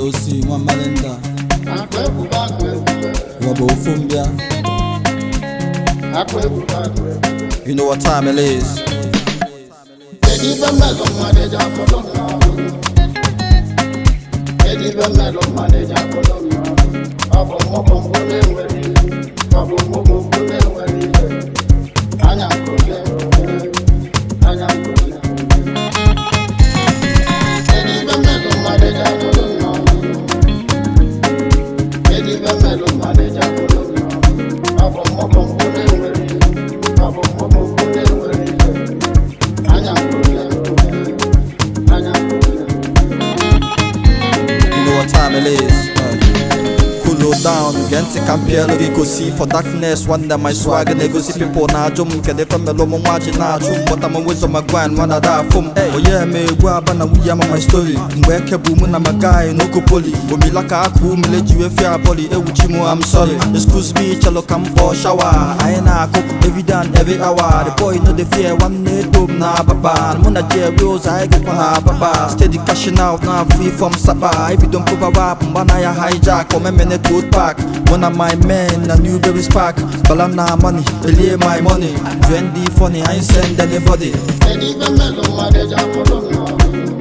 osi nwa mmalinda akụ ebube akụ ebube rọba ofu mbịa akụ ebube akụ ebube you know what time it is kedu ibe mmelụ mmadụ eji akpọrọ m n'ọrụ kedu ibe mmelụ mmadụ eji akpọrọ m n'ọrụ ọ bụ mmụbụ mbụ na-enwere ihe ọ bụ mmụbụ mbụ na-enwere ihe anya nkụle anya nkụle kedu ibe mmelụ mmadụ eji akpọrọ m n'ọrụ kedu ibe mmelụ mmadụ eji akpọrọ m n'ọrụ ọ bụ mmụbụ mbụ na-enwere ihe ọ bụ mmụbụ mbụ na-enwere ihe anya nkụle anya nkụle you know what time it is uh, cool down gee ntị ka m pịalụ gị gosi for darkness nwanne my swag na-egosi people na-ajụ m kedu efe melụ ụmụ nwa ji na-achụ m bọta m wezo ma grind nwana da afụ m onye eme egwu aba na nwunye ama my story mgbe eke bụ mụ na my guy n'oko poli omila ka akụ umele ji wee fia bọli ewuchi m am sorry excuse me chelo ka m kpọọ shawa anyị na-akụ every day and every hour the boy no dey fear nwanne dom na ababa mụ na jerry ụzọ anyị gụkwa na ababa steady cashing out na free from saba ebido mkpụba rap mgba na ya hijack omemene gold park one of my men na newberry spark bala na money elie my money trendy funny i ain't send anybody Kedu ibe mmelụ mmadụ eji akpọrọ m n'ọrụ?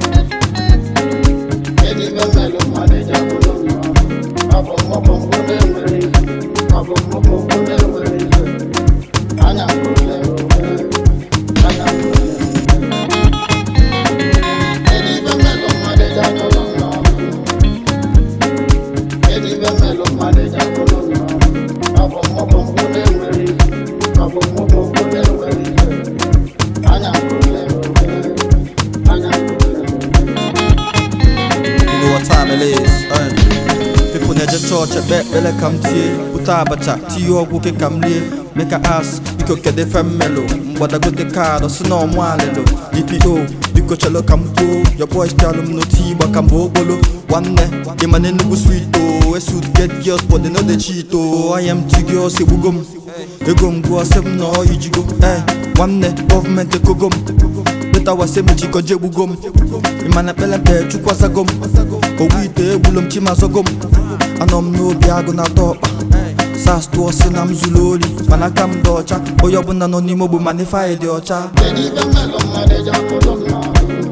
Kedu ibe mmelụ mmadụ eji akpọrọ m n'ọrụ? Ọ bụ mmụbụ mbụ na-enwere ihe. Ọ bụ mmụbụ mbụ na-enwere ihe. Anya nkụle anya nkụle. Kedu ibe mmelụ mmadụ eji akpọrọ m n'ọrụ? Kedu ibe mmelụ mmadụ eji akpọrọ m n'ọrụ? Ọ bụ mmụbụ mbụ na-enwere ihe. Ọ bụ mmụbụ mbụ na-enwere ihe. Anya nkụle anya nkụle. you know what time it is uh, people na-eje chọọchị ekpe ekpere ka m tie bute abacha tinye ọgwụ ke ka m rie meka as biko kedu efe mmelụ mgbadagote kaadụ si na ọmụ alịlụ dpo biko chelo ka m kwuo your boys pialụ m n'otu igba ka mgbe okpolo nwanne ịma na enugwu sweet o esut get girls but they no dey cheat o I am two girls egbugo m ego m gụọ sị m na ọ ijigo ee nwanne gọọmenti ekogo m beta wase m jikọ je egbugo m ịmana ekpere mpe chukwu asago m owu ite egbulo m chimazogo m anọ m n'obi agụ na-atọ ọkpa sas tụọ sị na m zuru ori mana aka m dị ọcha onye ọbụla nọ n'ime ogbu mana ife anyị dị ọcha Kedu ibe mmelụ mmadụ eji akpọrọ m n'ọrụ?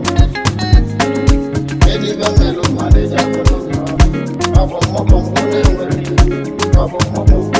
Kedu ibe mmelụ mmadụ eji akpọrọ m n'ọrụ? Ọ bụ mmụbụ mbụ na-enwere ihe. Ọ bụ mmụbụ mbụ